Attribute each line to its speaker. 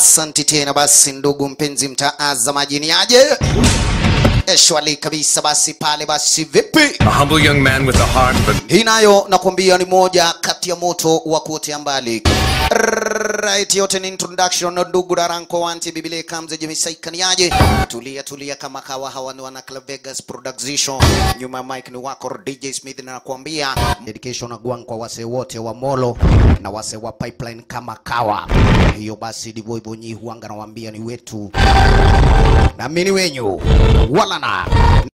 Speaker 1: Asanti tena basi, ndugu mpenzi mtazamaji, ni aje shwali kabisa. Basi pale basi, vipi
Speaker 2: A humble young man with a heart, but
Speaker 1: hii nayo nakwambia ni moja kati ya moto wa kuotea mbali. Right, yote ni introduction na ndugu Daranko wanti Biblia kamze jemisaikaniaje. Tulia tulia kama kawa hawa ni wana Club Vegas Production. Nyuma ya mic ni wako DJ Smith na nakwambia dedication na gwang kwa wase wote wa Molo na wase wa Pipeline kama kawa. Hiyo basi ndivyo hivyo nyi huanga nawaambia ni wetu. Na mimi ni wenyu. Wala na